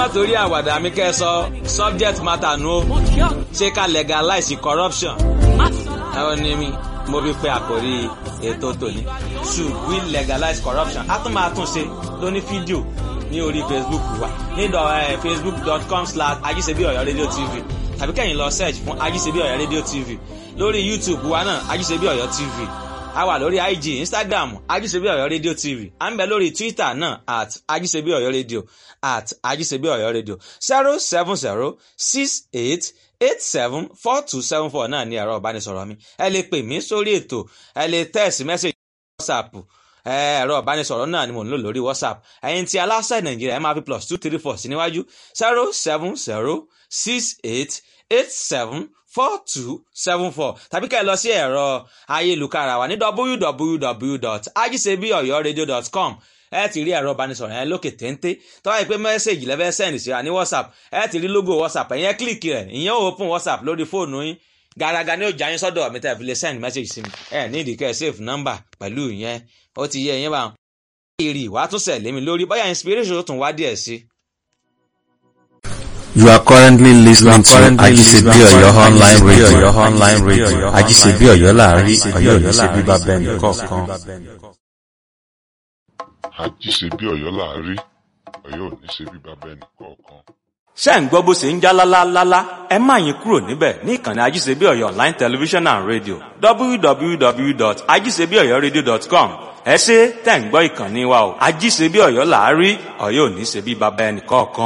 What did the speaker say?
torí àwàdà mi kẹ́ ẹ sọ subject matter nu o ṣé ká legalize corruption ẹ ò ní mi mo fi pe àkórí ètò tòní should we legalize corruption a tún máa tún ṣe lóní fídíò ní orí facebook wa ní facebook.com slash ajíṣebí ọ̀yọ́ rédíò tv tàbí kẹ́yìn lọ search fún ajíṣebí ọ̀yọ́ rédíò tv lórí youtube wa náà ajíṣebí ọ̀yọ́ tv a wà lórí ig instagram ajíṣebí ọ̀yọ́ rédíò tv à ń bẹ lórí twitter náà at ajíṣebí ọ̀yọ́ rédíò at ajíṣebí ọ̀yọ́ rédíò zero seven zero six eight eight seven four two seven four náà ní ẹ̀rọ ìbánisọ̀rọ̀ mi ẹ lè pè mí sórí ètò ẹ lè text message whatsapp ẹ̀rọ ìbánisọ̀rọ̀ náà ni mò ń lò lórí whatsapp ẹ̀yin tí aláṣẹ nàìjíríà ẹ máa fi plus two three four sí níwájú zero seven zero six eight eight seven four two seven four tàbí ká ẹ lọ sí ẹ̀rọ ayélujára wa ní www.ajisebiyoyoradio.com ẹ ti rí ẹ̀rọ ìbánisọ̀rọ̀ yẹn lókè téńté tó wáyé pé mẹ́sẹ̀gì lẹ́fẹ́ sẹ́ndì síra ní whatsapp ẹ ti rí logo whatsapp ẹ̀yẹn kílìkì rẹ̀ ìyẹn ò open whatsapp lórí fóònù yín gàràgà ni ó jà yín sọ́dọ̀ mi tẹ́ fi lè send message sí mi ẹ ní ìdíkẹ́ save number pẹ̀lú ìyẹn ó ti yẹ ìyẹn bá wọn. èrè ìwà tún sẹ̀lé mi lórí bóyá inspiration tún wá díẹ̀ sí. You are currently listening to Ajisebi Oyo online radio. online radio. Ajisebi Oyo láàrin Oyo ní ṣe bíbá bẹ́ẹ̀ ní kọ̀ọ̀kan. àjíṣebí ọ̀yọ́ láàrí ọ̀yọ́ ò ní ṣe bí bàbá ẹnì kọ̀ọ̀kan. ṣé ń gbọ́ bó ṣe ń já lálálálá ẹ má yín kúrò níbẹ̀ ní ìkànnì ajíṣebí ọ̀yọ́ online television and radio www.ajíṣebíọ̀yọ́radio.com ẹ ṣe tẹ̀ ń gbọ́ ìkànnì wa o ajíṣebí ọ̀yọ́ láàrí ọ̀yọ́ ò ní ṣe bí bàbá ẹnì kọ̀ọ̀kan.